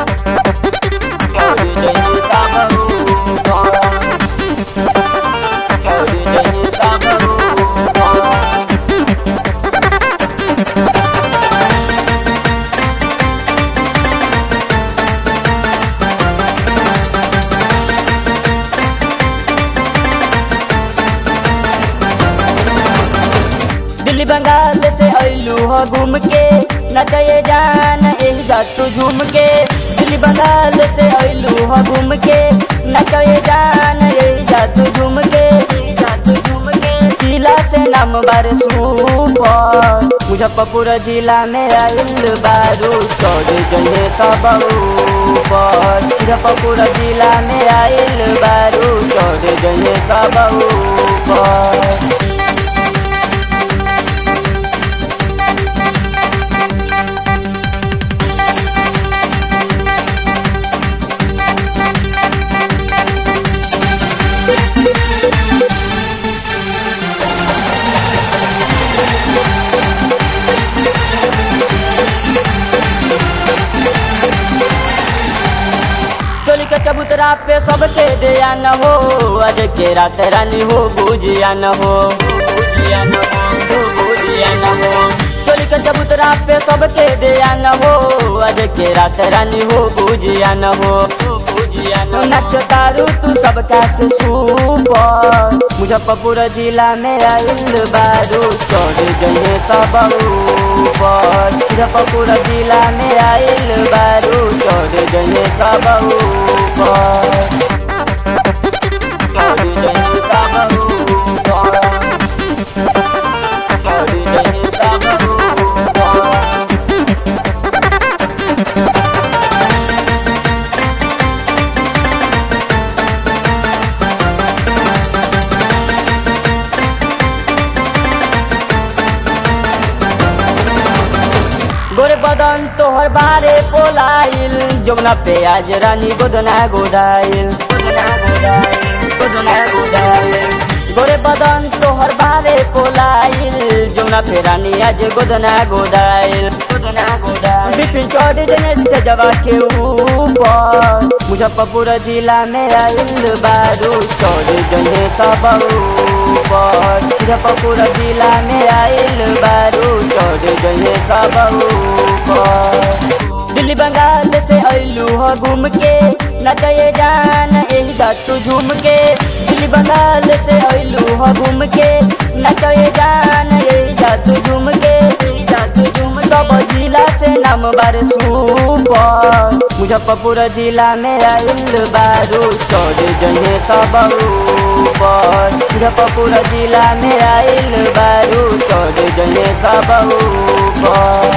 चढ़ जहे सब ऊपर चढ़ जहे सब ऊपर दिल्ली बंगाल से अइलू हो घूम के नचये जान एही जा तू झूम के दिल्ली बंगाल से अइलू हो घूम के नचये जान एही जा तू झूम के एही जा तू झूम के जिला से नाम बार सुपर मुजफ्फरपुर जिला में आइल बारू चढ़ गए सब ऊपर मुजफ्फरपुर जिला में आइल बारू चढ़ गए सब ऊपर चोली के चबूतरा पे सबके दिया न हो आज के रात रानी हो बुझिया न हो बुझिया न हो बुझिया न हो चोली के चबूतरा पे सबके दिया न हो आज के रात रानी हो बुझिया न हो बुझिया न नच तारू तू सबका से सुपर मुजफ्फरपुर जिला में आइल बारू चढ़ गए सब ऊपर मुजफ्फरपुर जिला में आइल बारू चढ़ गए सब ऊपर चढ़ गए सब ऊपर चढ़ गए सब ऊपर गोरे बदन तोहर बारे पोलाइल जमुना पे आज रानी गोदना गोदाइल गोदना गोदाइल गोदना गोदाइल गोरे बदन तोहर बारे पोलाइल जमुना पे रानी आज गोदना गोदाइल गोदना गोदाइल बिपिन चढ़ जने स्टेजवा के ऊपर मुजफ्फरपुर जिला में आइल बारू चढ़ जने सब ऊपर मुजफ्फरपुर जिला में आइल बारू चढ़ गए सब ऊपर दिल्ली बंगाल से अइलू हो घूम के नचये जान एही जा तू झूम के दिल्ली बंगाल से अइलू हो घूम के नचये जान एही जा तू झूम के एही जा तू झूम सब जिला से नाम बार सुपर मुजफ्फरपुर जिला में आइल बारू चढ़ गए सब ऊपर मुजफ्फरपुर जिला में आइल बारू चढ़ गए सब ऊपर